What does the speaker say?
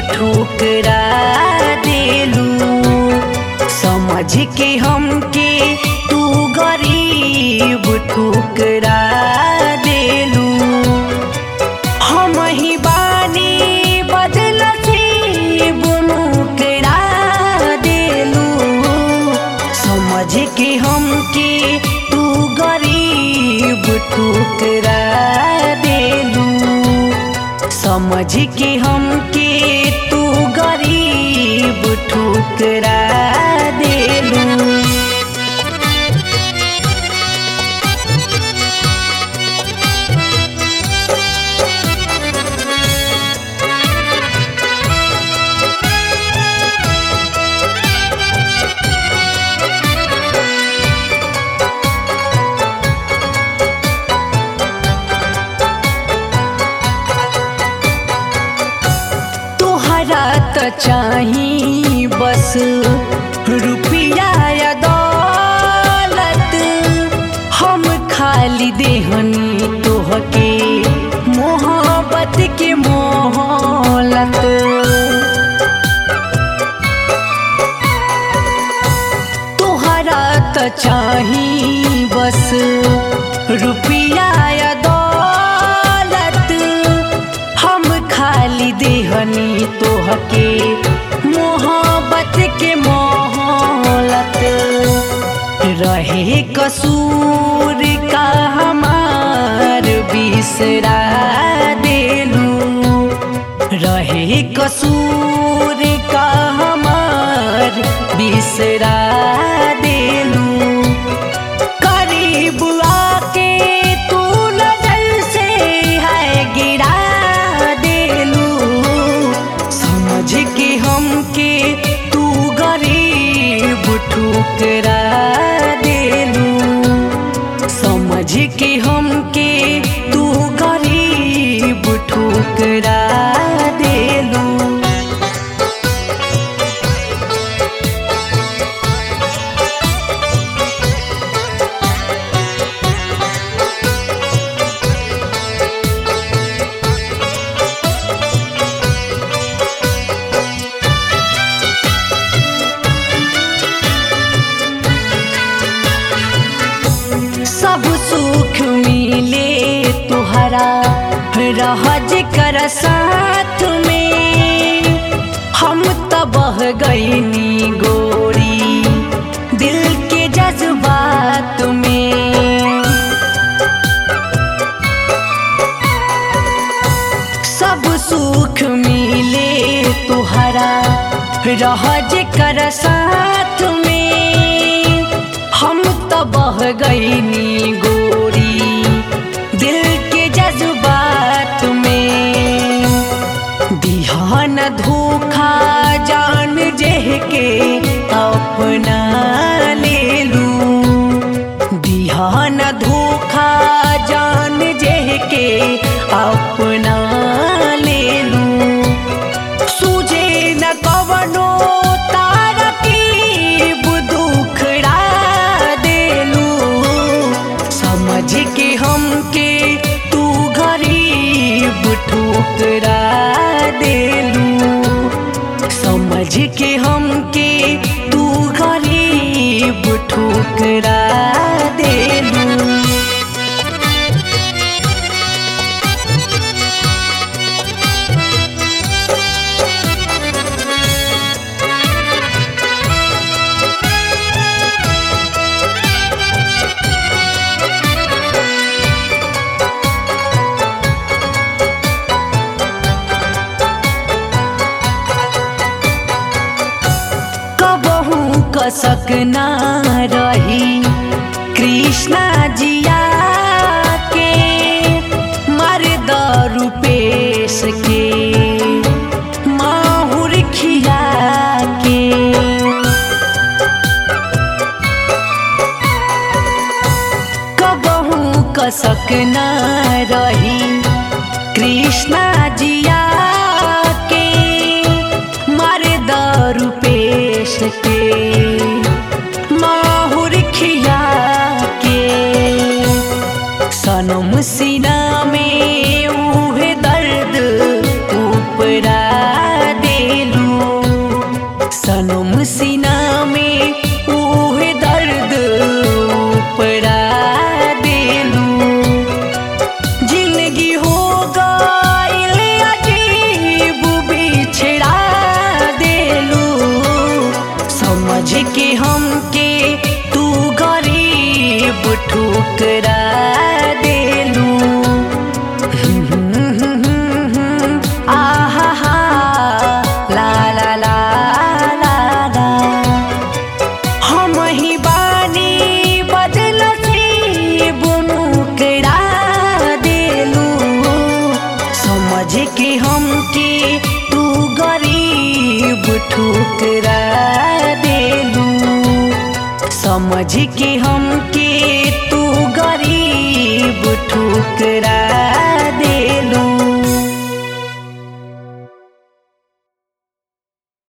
ठुकरा देलू समझ के हमके तू गरीब ठुकरा देलू हम ही बानी बदल मुकरा देलू समझ के हमके तू गरीब ठुकरा देलू समझ के हमके तू गरीब ठुकरा देलू तोहरा त चाही बस रुपया या दौलत हम खाली देहनी तोहके मोहब्बत के मोहलत तोहरा त चाही बस रुपया या दौलत हम खाली देहनी तोहके मोहब्बत के मोहलत रहे कसूर का हमार बिसरा देलू रहे कसूर का हमार बिसरा देलू करीब आके तू नजर से है गिरा देलू समझ के हमके तू गरीब ठुकरा देलू समझ के हमके तू गरीब ठुकरा देलू सब सुख मिले तुहरा रहज कर साथ में हम त बह गईनी गोरी दिल के जज्बात में सब सुख मिले तुहरा रहज कर साथ में हम त बह गईनी गोरी दिल के जज्बात में दिहान धोखा जान जेह के अपना ले लू दिहान धोखा जान जेह के अपना ले लू सूझे न कवनो तारा की दुखड़ा देलू समझ के हमके तू गरीब ठुकरा देलू समझ के हमके तू गरीब ठुकरा देलू कबहू कसक ना रही कृष्णा जिया के मर दारू पेश के माहुर खिया के कबहू कसक न रही कृष्णा जिया के मर दारू पेश के माहुर खिया के सनम सीना में उहे दर्द उपरा दे सीना में उहे दर्द उपरा देलू जिंदगी हो गईल अजीब बिछड़ा देलू समझ के हमके तू गरीब ठुकरा देलू आहा हा ला ला ला ला ला हम ही बानी बदनसीब मुकरा देलू समझ के हमके तू गरीब ठुकरा देलू समझ के हमके तू गरीब ठुकरा